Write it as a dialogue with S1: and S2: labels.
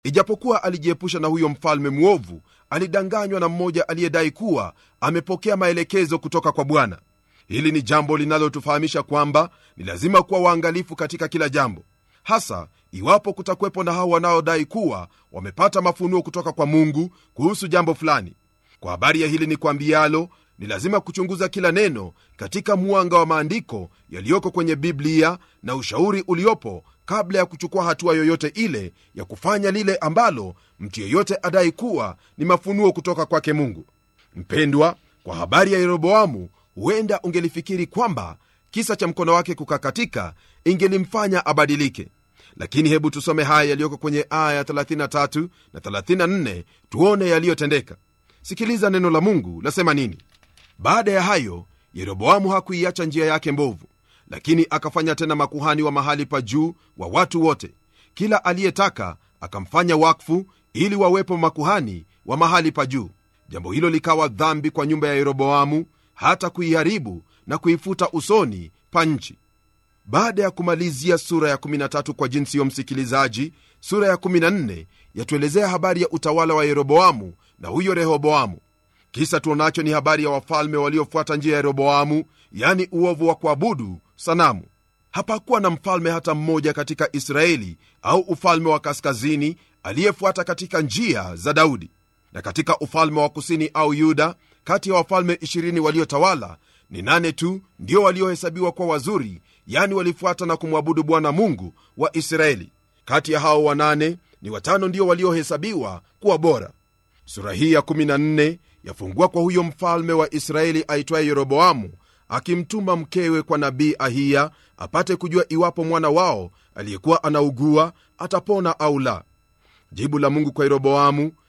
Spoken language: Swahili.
S1: ijapokuwa alijiepusha na huyo mfalme mwovu alidanganywa na mmoja aliyedai kuwa amepokea maelekezo kutoka kwa bwana hili ni jambo linalotufahamisha kwamba ni lazima kuwa waangalifu katika kila jambo hasa iwapo kutakuwepo na hao wanaodai kuwa wamepata mafunuo kutoka kwa mungu kuhusu jambo fulani kwa habari ya hili ni kwambialo ni lazima kuchunguza kila neno katika mwanga wa maandiko yaliyoko kwenye biblia na ushauri uliopo kabla ya kuchukua hatua yoyote ile ya kufanya lile ambalo mtu yeyote adai kuwa ni mafunuo kutoka kwake mungu mpendwa kwa habari ya yeroboamu huenda ungelifikiri kwamba kisa cha mkono wake kukakatika ingelimfanya abadilike lakini hebu tusome haya yaliyoko kwenye aya 33 na 34 tuone yaliyotendeka sikiliza neno la mungu lasema nini baada ya hayo yeroboamu hakuiacha njia yake mbovu lakini akafanya tena makuhani wa mahali pa juu wa watu wote kila aliyetaka akamfanya wakfu ili wawepo makuhani wa mahali pa juu jambo hilo likawa dhambi kwa nyumba ya yeroboamu hata kuiharibu na kuifuta usoni pa nchi baada ya kumalizia sura ya 13 kwa jinsi yo msikilizaji sura ya 14 yatuelezea habari ya utawala wa yeroboamu na huyo rehoboamu kisa tuonacho ni habari ya wafalme waliofuata njia ya yeroboamu yani uovu wa kuabudu sanamu hapakuwa na mfalme hata mmoja katika israeli au ufalme wa kaskazini aliyefuata katika njia za daudi na katika ufalme wa kusini au yuda kati ya wafalme 20 waliotawala ni nane tu ndio waliohesabiwa kuwa wazuri yani walifuata na kumwabudu bwana mungu wa israeli kati ya hao wanane ni watano ndio waliohesabiwa kuwa bora sura hii ya 14 yafungua kwa huyo mfalme wa israeli aitwaye yeroboamu akimtuma mkewe kwa nabii ahiya apate kujua iwapo mwana wao aliyekuwa anaugua atapona au la jibu la mungu kwa yeroboamu